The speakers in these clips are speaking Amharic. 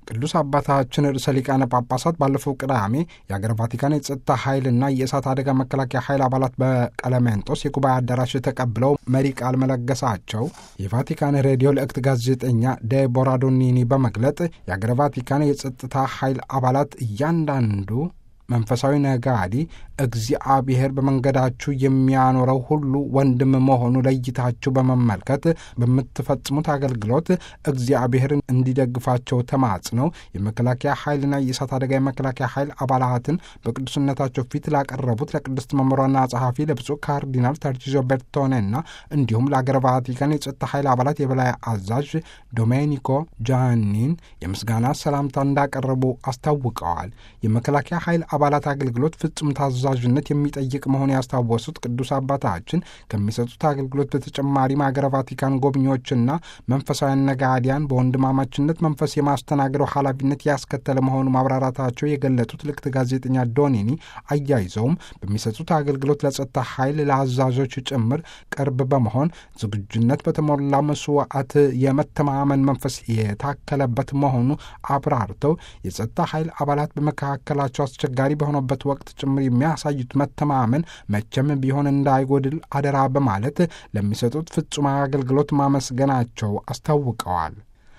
ቅዱስ አባታችን ርዕሰ ሊቃነ ጳጳሳት ባለፈው ቅዳሜ የአገር ቫቲካን የጸጥታ ኃይልና የእሳት አደጋ መከላከያ ኃይል አባላት በቀለሜንጦስ የጉባኤ አዳራሽ ተቀብለው መሪ ቃል መለገሳቸው የቫቲካን ሬዲዮ ልእክት ጋዜጠኛ ዴቦራ ዶኒኒ በመግለጥ የአገር ቫቲካን የጸጥታ ኃይል አባላት እያንዳንዱ መንፈሳዊ ነጋዴ እግዚአብሔር በመንገዳችሁ የሚያኖረው ሁሉ ወንድም መሆኑ ለይታችሁ በመመልከት በምትፈጽሙት አገልግሎት እግዚአብሔርን እንዲደግፋቸው ተማጽነው የመከላከያ ኃይልና የእሳት አደጋ የመከላከያ ኃይል አባላትን በቅዱስነታቸው ፊት ላቀረቡት ለቅድስት መምሯና ጸሐፊ ለብፁዕ ካርዲናል ተርቺዞ ቤርቶኔና እንዲሁም ለአገረ ቫቲካን የጸጥታ ኃይል አባላት የበላይ አዛዥ ዶሜኒኮ ጃኒን የምስጋና ሰላምታ እንዳቀረቡ አስታውቀዋል። የመከላከያ ኃይል አባላት አገልግሎት ፍጹም ታዛዥነት የሚጠይቅ መሆኑ ያስታወሱት ቅዱስ አባታችን ከሚሰጡት አገልግሎት በተጨማሪም አገረ ቫቲካን ጎብኚዎችና መንፈሳውያን ነጋዲያን በወንድማማችነት መንፈስ የማስተናገደው ኃላፊነት ያስከተለ መሆኑ ማብራራታቸው የገለጡት ልክት ጋዜጠኛ ዶኒኒ አያይዘውም በሚሰጡት አገልግሎት ለጸጥታ ኃይል ለአዛዦች ጭምር ቅርብ በመሆን ዝግጁነት በተሞላ መስዋዕት የመተማመን መንፈስ የታከለበት መሆኑ አብራርተው የጸጥታ ኃይል አባላት በመካከላቸው አስቸጋሪ በሆነበት ወቅት ጭምር የሚያሳዩት መተማመን መቼም ቢሆን እንዳይጎድል አደራ በማለት ለሚሰጡት ፍጹም አገልግሎት ማመስገናቸው አስታውቀዋል።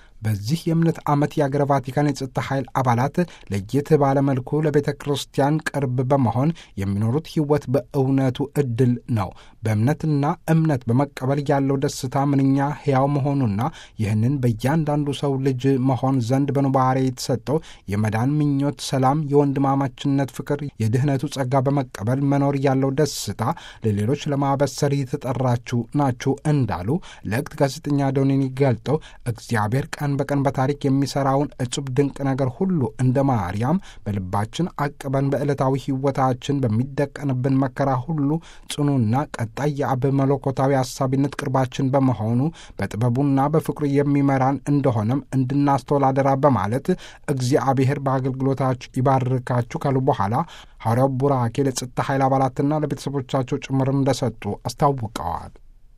በዚህ የእምነት ዓመት የአገረ ቫቲካን የጸጥታ ኃይል አባላት ለየት ባለመልኩ ለቤተ ክርስቲያን ቅርብ በመሆን የሚኖሩት ሕይወት በእውነቱ ዕድል ነው። በእምነትና እምነት በመቀበል ያለው ደስታ ምንኛ ሕያው መሆኑና ይህንን በእያንዳንዱ ሰው ልጅ መሆን ዘንድ በኑባሬ የተሰጠው የመዳን ምኞት፣ ሰላም፣ የወንድማማችነት ፍቅር፣ የድኅነቱ ጸጋ በመቀበል መኖር ያለው ደስታ ለሌሎች ለማበሰር የተጠራችሁ ናችሁ እንዳሉ ለእክት ጋዜጠኛ ዶኒኒ ገልጠው እግዚአብሔር ቀን በቀን በታሪክ የሚሰራውን እጹብ ድንቅ ነገር ሁሉ እንደ ማርያም በልባችን አቅበን በዕለታዊ ሕይወታችን በሚደቀንብን መከራ ሁሉ ጽኑና ቀጣይ የአብ መለኮታዊ አሳቢነት ቅርባችን በመሆኑ በጥበቡና በፍቅሩ የሚመራን እንደሆነም እንድናስተውል አደራ በማለት እግዚአብሔር በአገልግሎታችሁ ይባርካችሁ ካሉ በኋላ ሐዋርያው ቡራኬ ለጸጥታ ኃይል አባላትና ለቤተሰቦቻቸው ጭምር እንደሰጡ አስታውቀዋል።